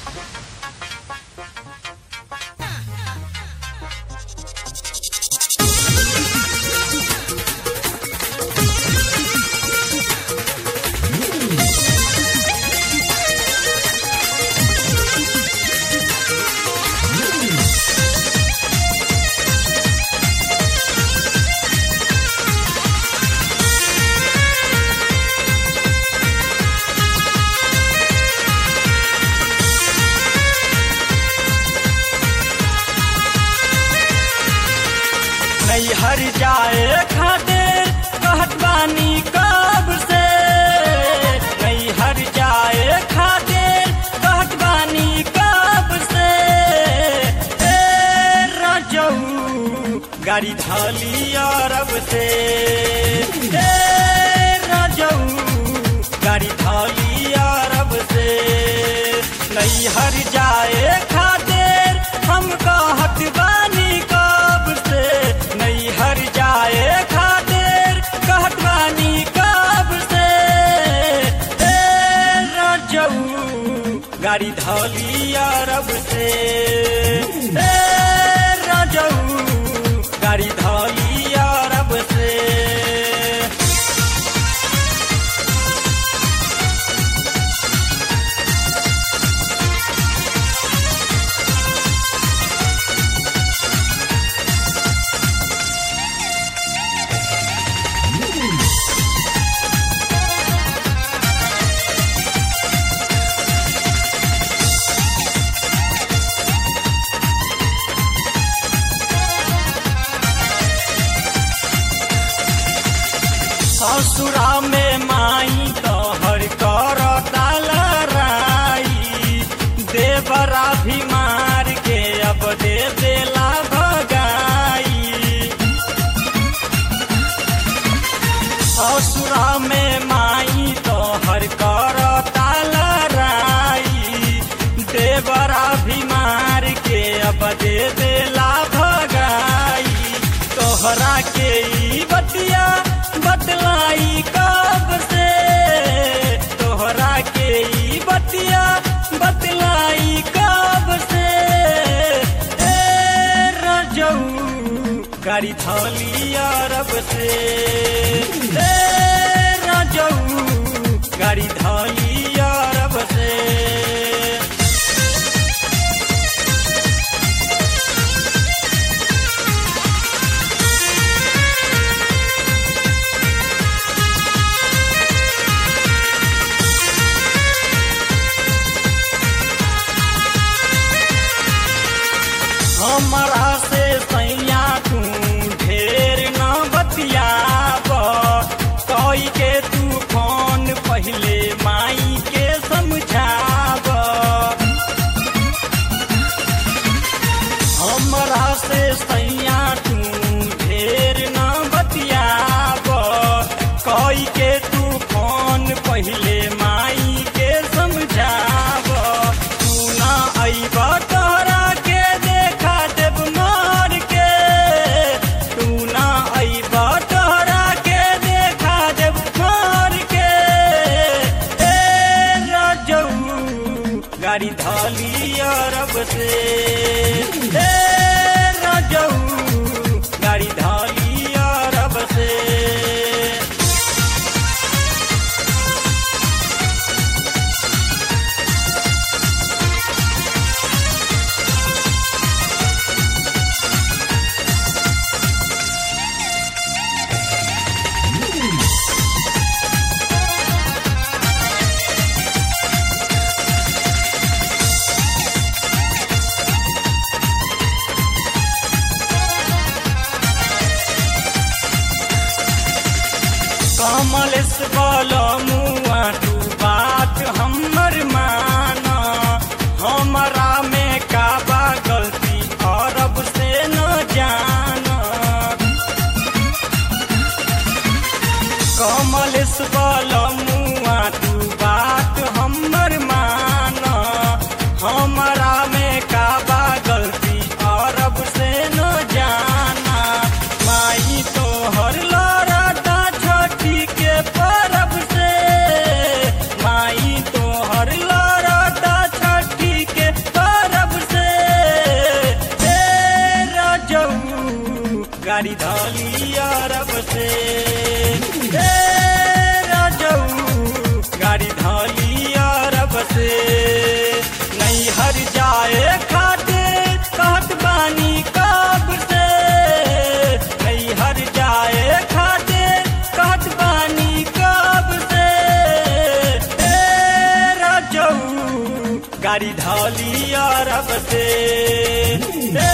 नैहर जाए खातिर कहत बानी कब से नैहर जाए खातिर कहत बानी कब से ए रजऊ गाड़ी धाली अरब से ए रजऊ गाड़ी धाली अरब से नैहर जाए खातिर हम कहत बानी कब से नैहर जाए खातिर कहत बानी कब से ए रजऊ गाड़ी धौली अरब से ए रजऊ गाड़ी धौली अरब से ससुरा में माई तोहर कर लड़ाई देवरा भी मार के अब दे देला भगाई ससुरा में माई तोहर कर लड़ाई देवरा भी मार के अब दे देला भगाई तोहरा के ई बतिया बतलाई कब से तोहरा के ई बतिया बतलाई कब से ए रजऊ गाड़ी थौली अरब से ए रजऊ गाड़ी थौली अरब से हमारा से सैया तू ढेर न बतियाब कई के तू फोन पहले माई के समझाब हमारा से सैया तू ढेर न बतियाब कई के तू फोन पहले माई के समझाब तू ना अइब तोहरा के देखा देव मार के तू ना अइब तोहरा के देखा देव मार के ए रजऊ गाड़ी धाली अरब से ए रजऊ गाड़ी धाली अरब से कमलेश मुआ तू बात हमर माना हमरा में का बा गलती अरब से न जाना कमलेश मुआ तू बात हमर माना हमरा में का बा गलती अरब से न जाना माई तो हर लड़ता छोटी के परब से माई तो हर लड़ता छोटी के गाड़ी धाली अरब से ए राजऊ गाड़ी धाली अरब से नहीं हर जाए खाते कहत बानी कब से नहीं हर जाए खाते कहत बानी कब से ए राजऊ गाड़ी धाली अरब से ए